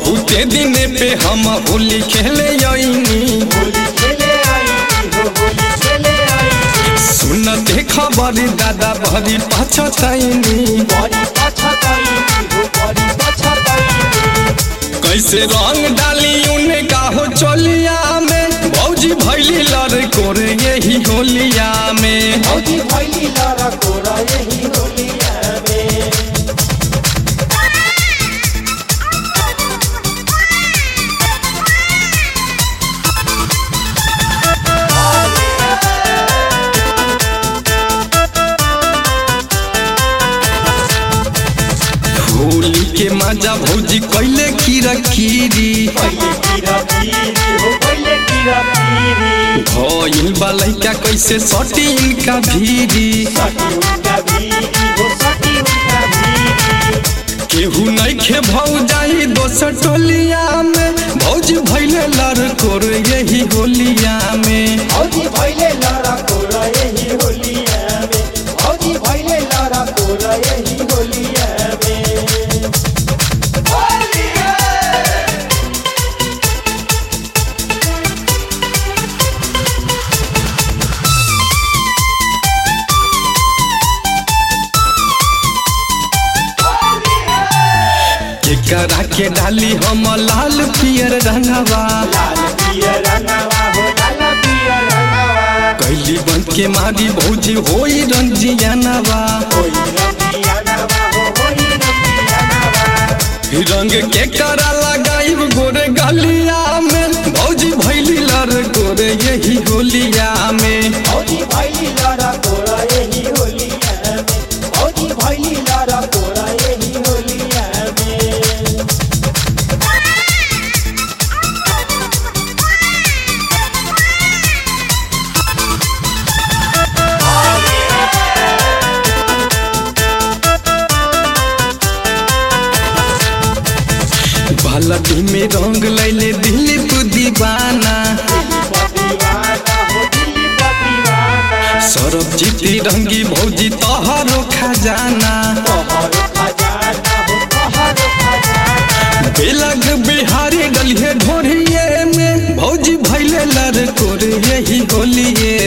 बहुते दिन पे हम होली खेले आईनी होली खेले आई हो होली खेले आई सुनते खबर दादा भरी पछतैनी बड़ी पछताई हो बड़ी पछताई कैसे रंग डाली उनका हो चोलिया में भौजी भैली लड़ कोरे यही होलिया में भौजी भैली लड़ा कोरा यही होलिया में होली के मजा भौजी कैले कीरा कीरी पहले कीरा पीरी हो पहले कीरा पीरी भइल बा लइका कैसे सटी इनका भीरी सटी उनका भीरी हो सटी उनका भीरी केहू नइखे भौ जाई दोसर टोलिया में भौजी भैले लड़ कोर यही होलिया में भौजी भैले लड़ा कोरा यही होलिया में भौजी भैले लड़ा कोरा यही होलिया में केकरा के डाली हम लाल पियर रंगवा लाल पियर रंगवा हो लाल पियर रंगवा कैली बंद के मारी भौजी होई रंजियानवा होई रंगिया नवा हो होई रंगिया नवा रंग के करा लगाइब गोरे गलिया में भौजी भैली लड़ गोरे यही होलिया में भौजी भैली लड़ा कोरा यही होलिया में भौजी भैली लड़ा कोरा यही होलिया में बालटी में रंग लैले दिलीप दीवाना दिल्ली का दीवाना हो दिल्ली का दीवाना सरब जीती रंगी भौजी तोहरो खजाना तोहरो खजाना हो तोहरो खजाना बेलग बिहारी डलिए ढोरिए में भौजी भैले लड़ कोरे यही होलिए